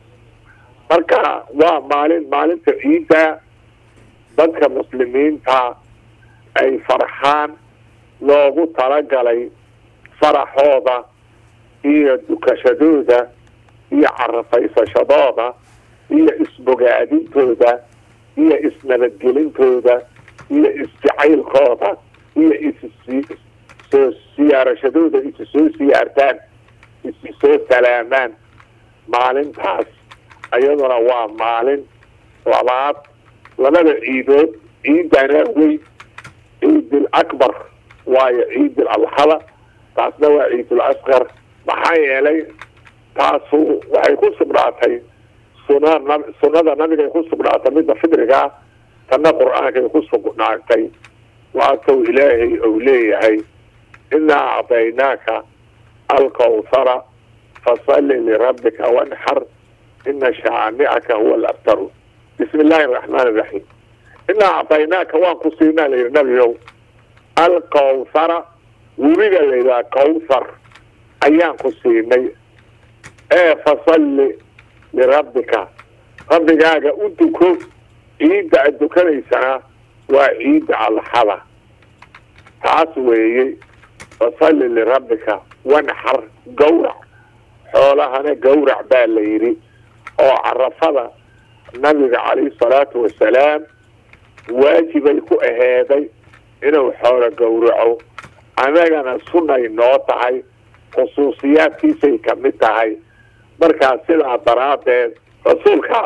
marka waa maalin maalinta ciidda dadka muslimiinta ay farxaan loogu talagalay faraxooda iyo dukashadooda iyo carafaysashadooda iyo isbogaadintooda iyo isnabadgelintooda iyo isjacaylkooda iyo issoo siyaarashadooda isu soo siyaartaan isu soo salaamaan maalintaas iyaduna waa maalin labaad labada ciidood ciidana weyn ciidil akbar waayo ciidil alxada taasna waa ciidul asqar maxaa yeelay taasu waxay ku sugnaatay suna sunnada nabigay ku sugnaatay midda fidrigaa tanna qur-aankay ku sugnaatay waasow ilaahay ou leeyahay inaa acdaynaaka alkawthara fasalli lirabbika wanxar ina shaani'aka huwa alabtaru bismi illaahi araxmaan iraxiim inaa acdaynaaka waan ku siinaa la yidhi nabiyow alkawthara webiga la yidhaha kawthar ayaan ku siinay ee fasalli lirabbika rabbigaaga u duko ciidda aad dukanaysana waa ciidda alxada taas weeye fasalli lirabbika wanxar gawrac xoolahana gawrac baa la yidhi oo carafada nabiga calayhi salaatu wasalaam waajibay ku aheeday inuu xoolo gowraco annagana sunnay noo tahay khusuusiyaadkiisay ka mid tahay markaa sidaa daraaddeed rasuulka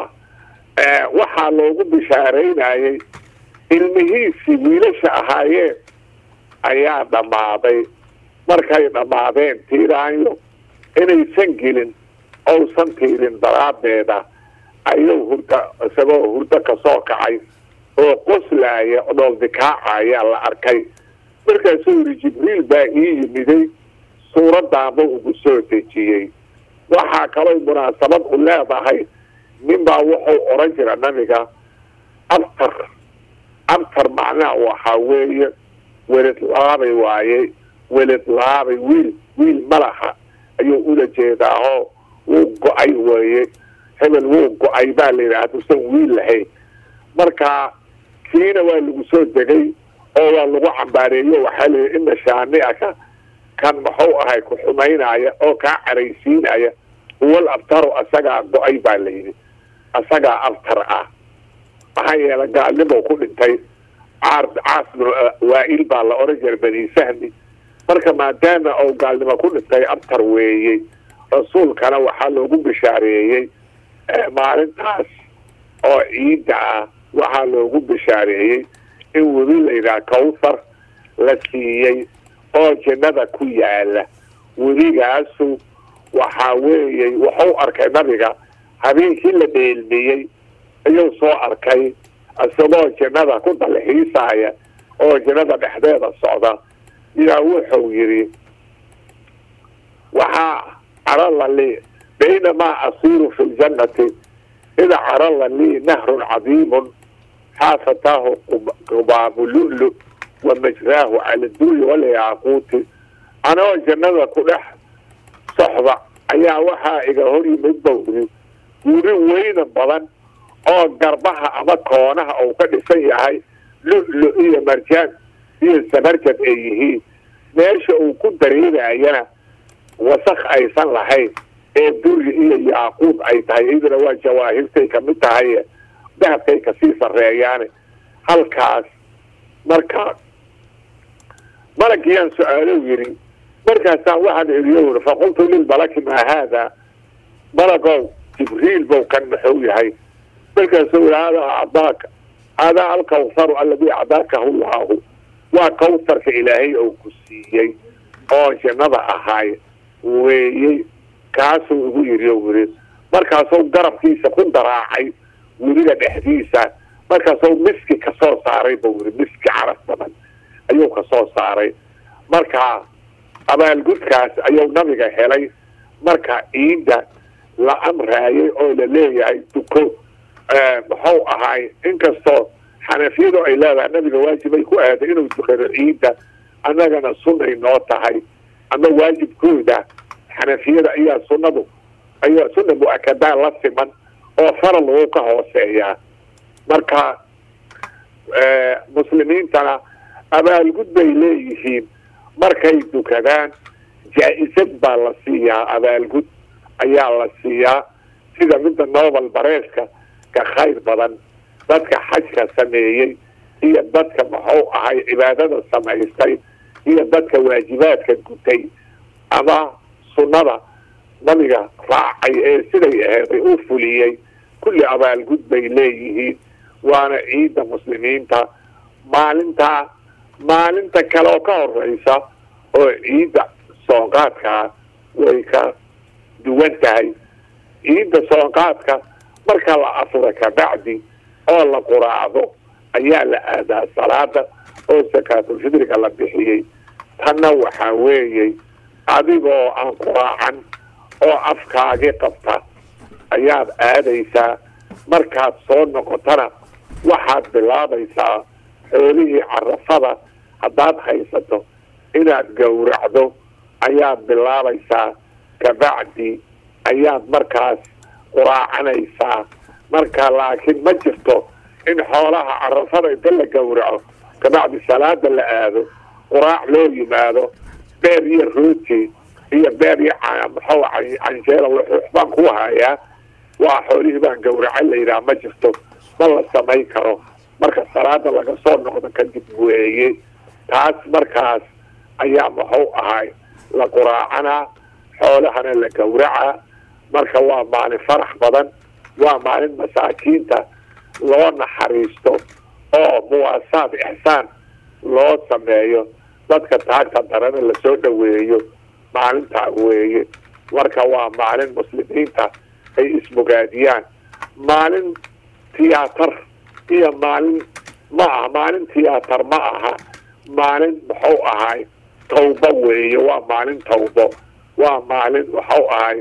waxaa loogu bishaaraynayay ilmihiisii wiilasha ahaayeen ayaa dhammaaday markay dhammaadeen tiiraanyo inaysan gelin ousan tiirin daraaddeeda ayuu hurda isagoo hurdo kasoo kacay oo qoslaaya dholdikaacaya la arkay markaasuu yidhi jibriil baa ii yimiday suuraddaanba ugu soo dejiyey waxaa kaloo munaasabad u leedahay ninbaa wuxuu odhan jira nabiga abtar abtar macnaha waxaa weeye welid laabay waaye welid laabay wiil wiil malaha ayuu ula jeedaaho wuu go-ay weeye hebel wuu go-ay baa la yidhaha haduusan wiil lahayn marka kiina waa lagu soo degay oo waa lagu cambaareeyo waxaa layidhi ina shaani'aka kan muxuu ahay ku xumaynaya oo kaa caraysiinaya huwal abtaru asagaa go-ay baa la yidhi asagaa abtar ah maxaa yeelay gaalnimo ku dhintay caar caas waa-il baa la odhan jira bani fahmi marka maadaama ou gaalnimo ku dhintay abtar weeyey rasuulkana waxaa loogu bishaareeyey maalintaas oo ciidda ah waxaa loogu bishaareeyey in webi layidhaha kawthar la siiyey oo jannada ku yaala webigaasu waxaa weeye wuxuu arkay nabiga habeenkii la dheelmiyey ayuu soo arkay isagoo jannada ku dalxiisaya oo jannada dhexdeeda socda yaa wuxuu yidhi waxaa carala lii baynamaa asiiru fi ljannati ida carala lii nahrun cadiimun xaafataahu qubaabu lulu wa majraahu cala dulli walyaaquuti anoo jannada ku dhex soxda ayaa waxaa iga hor yimid bawri guri weyna badan oo garbaha ama koonaha uu ka dhisan yahay lu-lu iyo marjaan iyo sabarjad ay yihiin meesha uu ku dareerayana wasakh aysan lahayn ee duri iyo yaaquud ay tahay iyaduna waa jawaahirtay kamid tahay dahabkay kasii sarreeyaane halkaas marka malagiyaan su-aalow yidhi markaasaan waxaan iriyo uri faqultu lilmalaki maa haada malagow jibriil bow kan muxuu yahay markaasuu yidhi hadaa acdaaka hadaa alkawsaru alladii acdaakahu llaahu waa kawsarka ilaahay oo ku siiyey oo jannada ahaay weeyey kaasuu igu yidhi o yidhi markaasuu garabkiisa ku daraacay weliga dhexdiisa markaasuu miski kasoo saaray buu yidhi miski caraf badan ayuu kasoo saaray marka abaalgudkaas ayuu nabiga helay marka ciidda la amraayay oo la leeyahay duko muxuu ahaay inkastoo xanafiyadu ay leedahay nabiga waajibay ku aaday inuu dukado ciidda annagana sunnay noo tahay ama waajibkooda xanafiyada ayaa sunnadu ayaa sunna mu-akadaan la siman oo faral uu ka hooseeyaa marka muslimiintana abaalgud bay leeyihiin markay dukadaan jaa-isad baa la siiyaa abaalgud ayaa la siiyaa sida midda nobel bareeska ka khayr badan dadka xajka sameeyey iyo dadka muxuu ahay cibaadada samaystay iyo dadka waajibaadka gutay ama sunnada nabiga raacay ee siday aheeday u fuliyey kulli abaalgud bay leeyihiin waana ciidda muslimiinta maalintaa maalinta kale oo ka horeysa oo ciidda soonqaadkaa way ka duwan tahay ciidda soonqaadka marka la afuro kabacdi oo la quraacdo ayaa la aadaa salaada oo sakaatulfidriga la bixiyey tanna waxaa weeyey adigoo aan quraacan oo afkaagi qabta ayaad aadaysaa markaad soo noqotana waxaad bilaabaysaa xoolihii carafada haddaad haysato inaad gowracdo ayaad bilaabaysaa kabacdi ayaad markaas quraacanaysaa marka laakiin ma jirto in xoolaha carafada inta la gowraco kabacdi salaada la aado quraac loo yimaado beer iyo rooti iyo beer iyo maxuu canjeela wuxuux baan ku hayaa waa xoolihii baan gowraca la yidhaha ma jirto ma la samayn karo marka salaada laga soo noqdo kadib weeye taas markaas ayaa muxuu ahay la quraacanaa xoolahana la gowracaa marka waa maalin farax badan waa maalin masaakiinta loo naxariisto oo muwaasaad ixsaan loo sameeyo dadka taagta darana lasoo dhoweeyo maalintaa weeye marka waa maalin muslimiinta ay isbogaadiyaan maalin tiyaatar iyo maalin ma aha maalin tiyaatar ma aha maalin muxuu ahay tawbo weeye waa maalin tawbo waa maalin waxuu ahay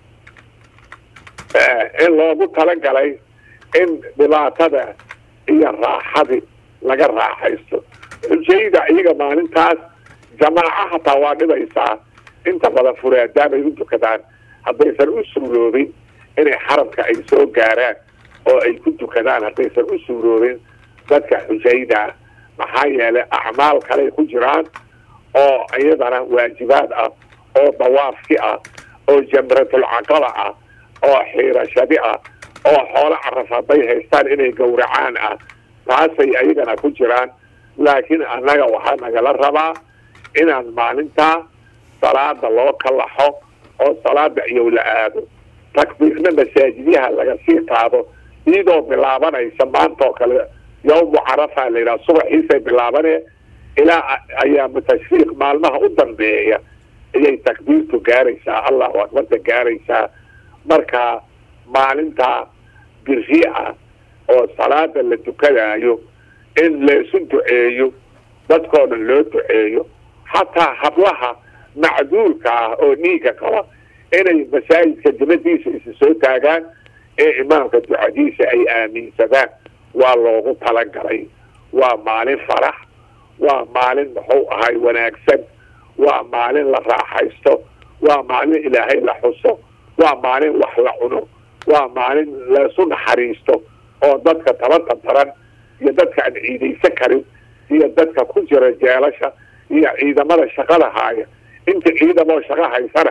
in loogu talagalay in dhibaatada iyo raaxadi laga raaxaysto xujayda iyaga maalintaas jamaaco hataa waa dhibaysaa inta badan furaadaabay u dukadaan haddaysan u suuroobin inay xaramka ay soo gaaraan oo ay ku dukadaan haddaysan u suuroobin dadka xujayda maxaa yeelay acmaal kaley ku jiraan oo iyadana waajibaad ah oo dawaafki ah oo jamratulcaqaba ah oo xiirashadi ah oo xoolo caraf hadday haystaan inay gowracaan ah taasay ayagana ku jiraan laakiin annaga waxaa nagala rabaa inaan maalintaa salaada loo kalaxo oo salaada iyow la aado takbiirna masaajidyaha laga sii qaado iyadoo bilaabanaysa maanta oo kale yawmu carafa la yidhaha subaxiisay bilaabanee ilaa ayaamu tashriiq maalmaha u dambeeya ayay takbiirtu gaaraysaa allahu akbarta gaaraysaa marka maalintaa biri ah oo salaada la tukadaayo in laysu duceeyo dadkoo dhan loo duceeyo xataa hablaha macduurka ah oo dhiiga qaba inay masaajidka dibadiisa isa soo taagaan ee imaamka ducadiisa ay aaminsadaan waa loogu talagalay waa maalin farax waa maalin muxuu ahay wanaagsan waa maalin la raaxaysto waa maalin ilaahay la xuso waa maalin wax la cuno waa maalin laysu naxariisto oo dadka tabata daran iyo dadka aan ciidaysan karin iyo dadka ku jira jeelasha iyo ciidamada shaqada haaya inta ciidamoo shaqo haysana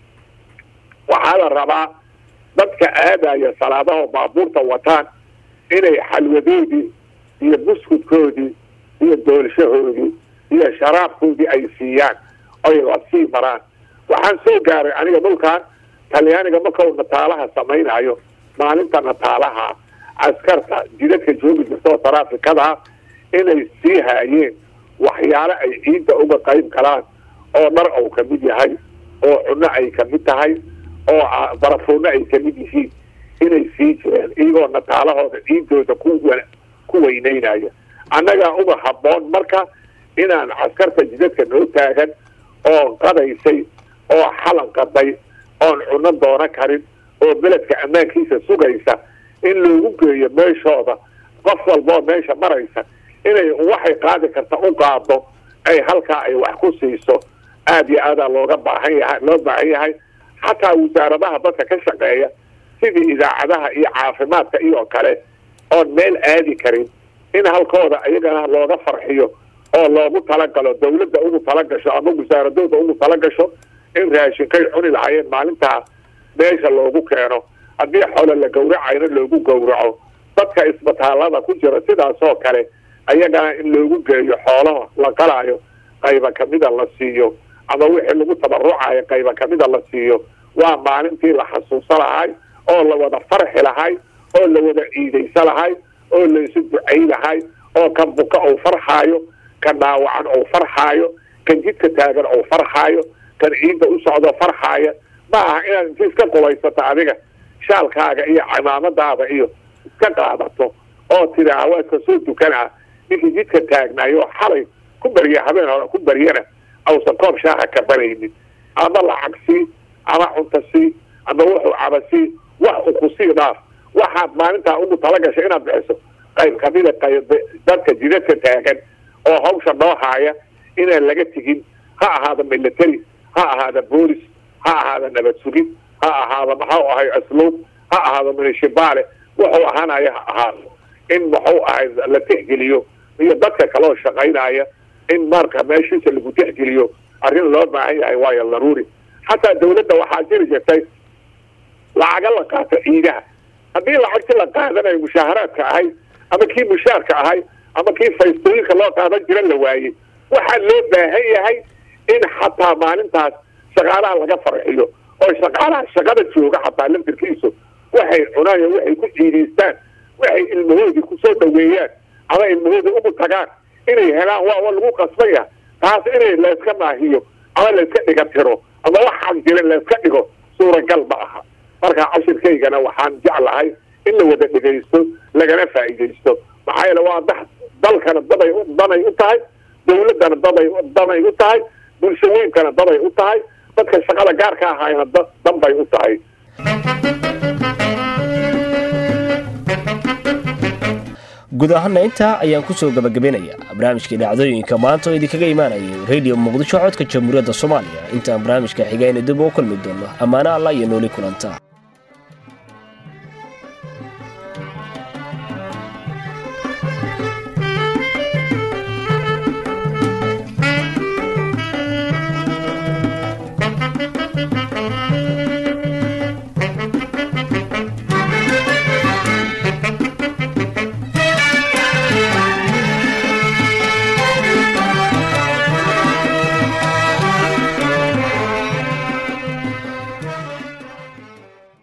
waxaa la rabaa dadka aadaya salaadaho baabuurta wataan inay xalwadoodii iyo buskudkoodii iyo doolshahoodii iyo sharaabkoodii ay siiyaan oy la sii maraan waxaan soo gaaray aniga dhulkan talyaaniga markau nataalaha samaynayo maalinta nataalaha askarta jidadka joogi jirtoo taraafikada inay sii haayeen waxyaalo ay ciidda uga qayb galaan oo dhar ou ka mid yahay oo cunno ay ka mid tahay oo barafuunno ay ka mid yihiin inay sii jireen iyagoo nataalahooda ciiddooda ku ku weyneynaya annagaa uga habboon marka inaan askarta jidadka noo taagan oo qadaysay oo xalan qaday oon cunno doono karin oo beledka ammaankiisa sugaysa in loogu geeyo meeshooda qof walboo meesha maraysa inay waxay qaadi karta u qaado ay halkaa ay wax ku siiso aada iyo aadaa looga baahan yahay loo baahan yahay xataa wasaaradaha dadka ka shaqeeya sidii idaacadaha iyo caafimaadka iyo kale oon meel aadi karin in halkooda iyagana looga farxiyo oo loogu talagalo dawladda ugu talagasho ama wasaaradooda ugu talagasho in raashinkay cuni lahaayeen maalintaa meesha loogu keeno haddii xoolo la gawracayna loogu gawraco dadka isbitaalada ku jira sidaasoo kale ayagana in loogu geeyo xoolaha la qalaayo qayba kamida la siiyo ama wixii lagu tabarucayo qayba kamida la siiyo waa maalintii la xasuuso lahay oo la wada farxi lahay oo la wada ciidaysa lahay oo laysu ducay lahay oo kan buka ou farxaayo kan dhaawacan ou farxaayo kan jidka taagan ou farxaayo kan ciidda u socdo farxaaya ma aha inaad inti iska qubaysato adiga shaalkaaga iyo cimaamadaada iyo iska qaadato oo tiraa waa iska soo dukanaa ninkii jidka taagnaayo xalay ku barya habeen hore ku baryana ausan koob shaaha ka baraynin ama lacag sii ama cunta sii ama wuxuu caba sii wax u ku sii dhaaf waxaad maalintaa ugu talagashay inaad bixiso qayb kamida qayb dadka jidadka taagan oo hawsha noo haaya inaan laga tegin ha ahaada military ha ahaada boolis ha ahaada nabad sugid ha ahaada maxuu ahay asluub ha ahaado munishibaale wuxuu ahaanaya ha ahaado in muxuu ahay la tixgeliyo iyo dadka kaloo shaqaynaya in marka meeshiisa lagu tixgeliyo arrin loo baahan yahay waayo daruuri xataa dawladda waxaa jiri jirtay lacaga la qaato ciidaha haddii lacagti la qaadanayo mushaaharaadka ahay ama kii mushaarka ahay ama kii faystooyinka loo qaadan jira la waayey waxaa loo baahan yahay in xataa maalintaas shaqaalaha laga farxiyo oo shaqaalaha shaqada jooga xataa laftirkiisu waxay cunaan waxay ku ciidaystaan waxay ilmahoodii kusoo dhaweeyaan ama ilmahoodii ugu tagaan inay helaan waa lagu qasbaya taas inay layska maahiyo ama layska dhiga tiro ama waxaan jirin layska dhigo suuragal ma aha marka cashirkaygana waxaan jeclahay in la wada dhegaysto lagana faa'iidaysto maxaa yeele waa da dalkana daday danay u tahay dawladdana daday danay u tahay bulshooyinkana daday u tahay dadka shaqada gaarka ahayna danbay u tahay guud ahaana intaa ayaan ku soo gabagabeynayaa barnaamijkai dhacdooyinka maanta oo idinkaga imaanayay radio muqdisho codka jamhuuriyadda soomaaliya intaan barnaamijka xigayna dib oo kulmi doono ammaano allah iyo nooli kulantaa